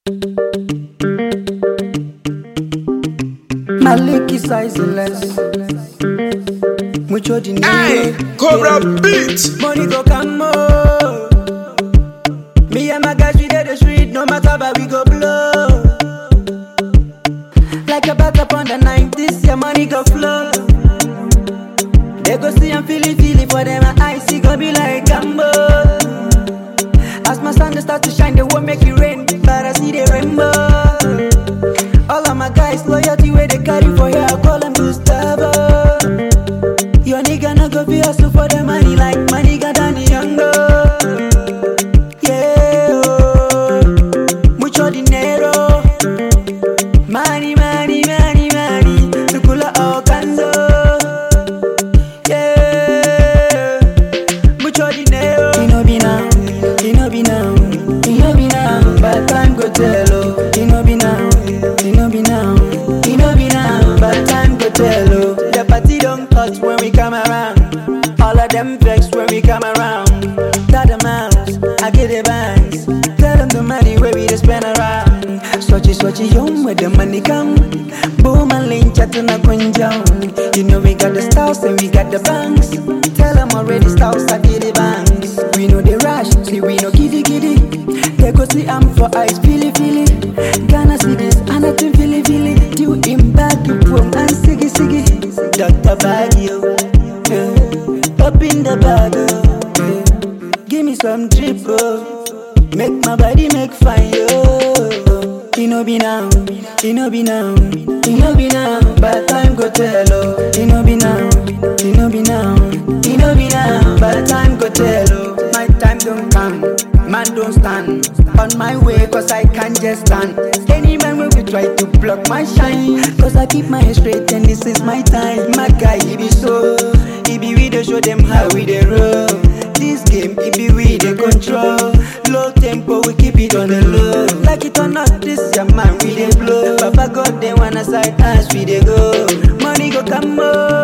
Maliki sizeless. Mucho dinero. Hey, Cobra Beat. Money go come more. Me and my guys, we did the street, no matter where we go blow. Like a bat upon the night, this year money go flow. They go see I'm feeling, feeling for them, my eyes, see go be like Gambo. As my sun they start to shine, they won't make it rain, but I see the rainbow. All of my guys, loyalty where they carry for here, I call them Gustavo. Your nigga no go be hustle for the money like money got Danny Younger. Yeah, oh, mucho dinero. Money, money, money, money. Tukula Okanzo. Yeah, mucho dinero. Ino be now, ino be now, ino be now. But time go tell oh. Ino be now, ino be now, ino be now. But time go tell oh. The party don't cut when we come around. All of them vex when we come around. That the mouse, I get the bands. Tell them the money where we just spend around. Swatchy, swatchy, yum, where the money come. Boom and link, chatting up and down. You know we got the styles and we got the banks. Tell them already styles, I get the banks. We know the rush, see we know giddy giddy. They go see I'm for eyes, feely feely. Gonna see this, and I think feely feely. Do him back, you boom and siggy siggy. Dr. Baggio, yeah. up in the bag, oh, yeah. Give me some drip, oh. Make my body make fine, yo. It no be now, it no be now, it no be now. But time go tell, oh. It no be now, it no be now, it no be now. But time go tell, oh. My time don't come, man don't stand on my way, cause I can't just stand. Any man will be try to block my shine, cause I keep my head straight and this is my time. My guy, he be so, he be we dey show them how we dey roll. This game, it be we dey control. Low tempo, we keep it on the low. Like it or not, this your man we dey blow. Papa God, they wanna side us, we dey go. Money go come more.